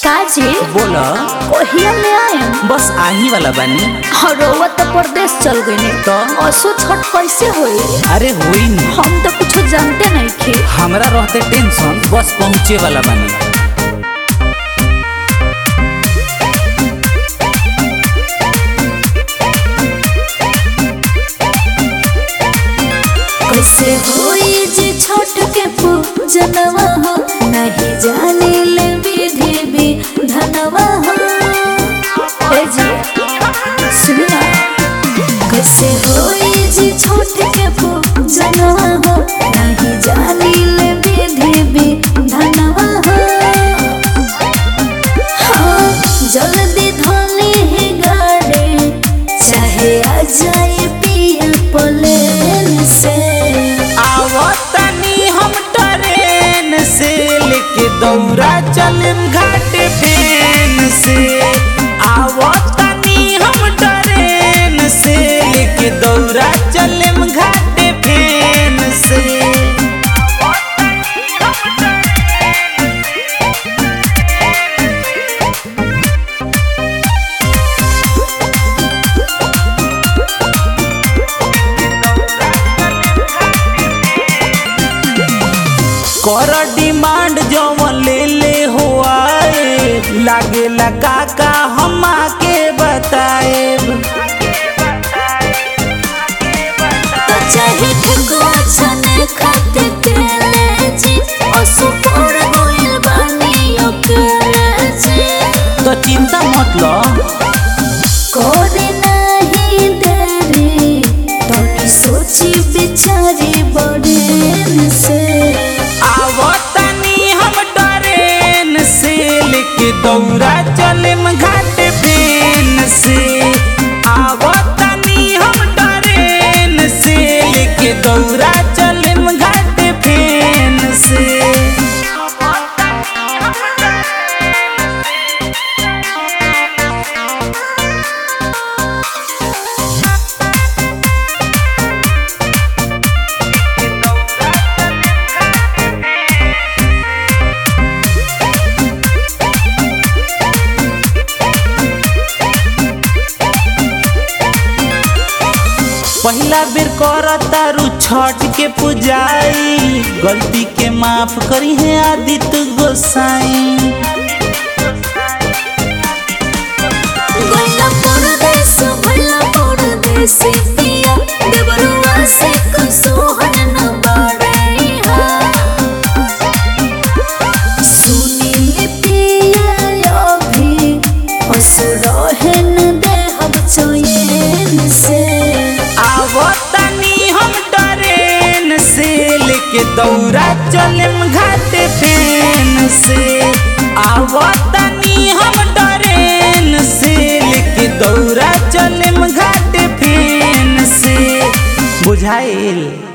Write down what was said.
काजी बोल कोहिया ले आए बस आही वाला बानी हरोवा तो परदेश चल गए तो? असो छठ कैसे होई अरे होई न हम तो कुछ जानते नहीं थे हमरा रहते टेंशन बस पहुँचे वाला बानी कैसे होई जे छठ के पूजनवा हो नहीं जाने ले विधि भी धनवा हो ए जी सुनिया कैसे होई जे छठ के पूजनवा हो नहीं जाने ले विधि भी धनवा हो हाँ, जल्दी धोली ही गाड़ी चाहे आ जाए पिया प्लेन से आवतनी हम ट्रेन से लेके दौरा चलम घाट पेन से आवतनी हम ट्रेन से लेके दौरा चलम घाट पेन से कर डिमांड जवन ले ले हो आए लागेला काका हम आके बताए तो चाहे ठकुआ छने खाते केले जी असु पर गोइल बानी ओकरे जी तो चिंता मत लो करे नहीं देरी तोनी सोची बिचारी बड़े से आवतनी हम ट्रेन से लेके दौरा चलम घाट पेन से आवतनी हम ट्रेन से लेके दौरा चलम घाट पेन से पहिला बेर कर तारू छठ के पुजाई गलती के माफ करी है आदित्य गोसाई गोइला परदेस भला परदेस पिया देवरुआ से कसोहन न बाड़ैहा सुनील पिया अभी असुरहन देहब चोयन से आवतनी हम ट्रेन से लेके दौरा चलम घाट पेन से आवतनी हम ट्रेन से लेके दौरा चलम घाट पेन से बुझाइल